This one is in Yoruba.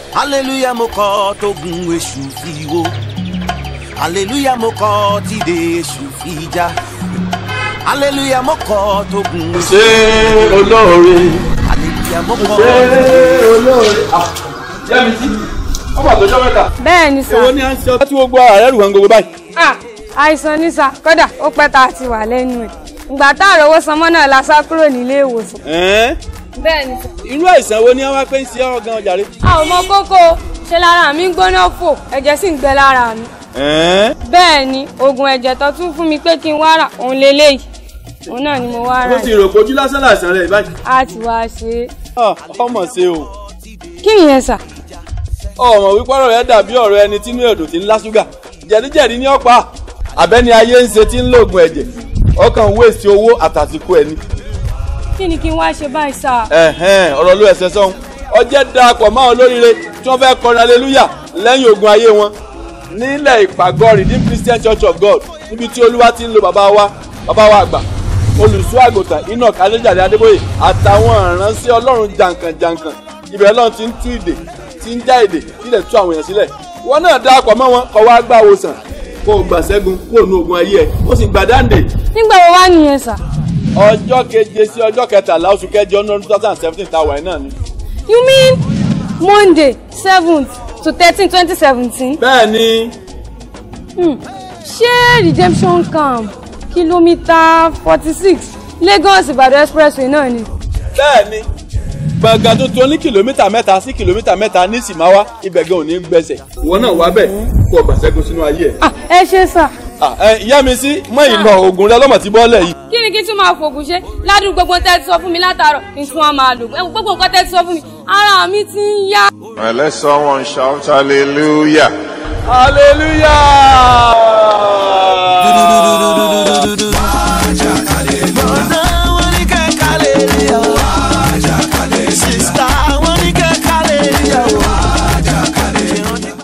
hallelujah mo kọ́ tógun èṣù fi wó hallelujah mo kọ́ tíde èṣù fi já hallelujah mo kọ́ tógun èṣù ṣé olóore hallelujah mo kọ́ ṣé olóore. yẹ́mi tí wọ́n wà lọ́jọ́ mẹ́ta. bẹ́ẹ̀ ni sà. èwo ni à ń ṣe ọtí gbogbo ara rẹ̀ rù wọn gbogbo báyìí. Ah, àìsàn ní sà kódà ó pẹ́ tá a ti wà lẹ́nu ẹ̀ ìgbà tá a rówó sanmọ́ náà la sá kúrò nílé ìwòsàn. Ẹ̀ẹ́n, bẹ́ẹ̀ ni sà. irú àìsàn wo ni wọ́n wá pé ń ṣe ọ́ gan ọjà rẹ̀. a ò mọ kókó ṣe lára mi ń gbóná fò ẹ̀jẹ̀ sì ń gbẹ lára mi. Ẹ̀ẹ́n, bẹ́ẹ̀ ni oògùn ẹ̀jẹ̀ tó tún fún mi pé kí n wá rà òun leléyìí òun náà ni mo wá rà mo ti rò pé ojú lásán làìsàn rẹ̀ báyìí. á ti wá ṣe é. Ah, ọmọ ṣe o kí nìyẹn sà. ọmọ wípé ọ̀rọ̀ rẹ̀ dàbí ọ̀rọ̀ ẹni tínú ẹ̀dùn tí ń lá ṣúgà jẹ̀díjẹ̀dí ní ọ̀pá àbẹ́ni ayé ń ṣe tí ń lògùn ẹ̀jẹ̀ ọkàn wéèsì owó àtàsìkò ẹni. kí ni kí n wá ṣe báyìí sà. ẹ̀hẹ́n ọ̀rọ̀ ló ẹsẹ̀ sọ́hun ọjẹ́ darapọ̀ máa olóríire tí wọ́n fẹ́ kọrin aleluya lẹ́yìn ogun ayé wọn nílẹ̀ ìpàgọ́ redeemed christian church of god níbi tí olúwa ti ń lo bàbá wa bàbá wa àgbà olùṣọ́ àgùntàn enoch adéjàde adébóyè àtàwọn ìránṣẹ́ ọlọ́run jàǹkànjàǹkàn ibẹ̀ ọlọ́run ti ń tú ìdè ti ń já ìdè sílẹ̀ tú àwọn èèyàn sílẹ̀ wọn náà darapọ̀ mọ́ wọn kọ́ wá gbà wòsàn kó o gbà ṣẹ́gun kó o nu ogun ayé ẹ̀ ó sì gbà dáǹdè nígbà wo wá nìyẹn sà. ọjọ́ keje sí ọjọ́ kẹtàlá oṣù kẹjọ ọdún two thousand and seventeen tá a wà yìí náà ni. you mean monday seventh to thirteen twenty seventeen. bẹ́ẹ̀ ni ṣé redemption camp kìlómítà forty six lagos ìbàdàn expressway náà ni. bẹ́ẹ̀ ni gbọ̀ngàn tuntun ní kìlómítà mẹ́ta sí kìlómítà mẹ́ta ní sìmáwá ibẹ̀ gan ò ní gbẹ̀sẹ̀. ìwọ náà wá bẹ̀ kó o gbà ṣẹ́gun sínú ayé ẹ̀. Ah, ẹ ṣe sà. Ah, ẹ, ìyá mi sí mọ ìlọ oògùn rẹ lọ́mọ tí bọ́ọ̀lẹ̀ yìí. kí ni kí tún máa fògùn ṣe ládùúgbò gbogbo tẹ́ ti sọ fún mi látàárọ̀ kí n tún wá máa lò ẹ wo gbogbo nǹkan tẹ́ ti sọ fún mi ara mi ti ń yá. Well, let someone shout hallelujah. hallelujah.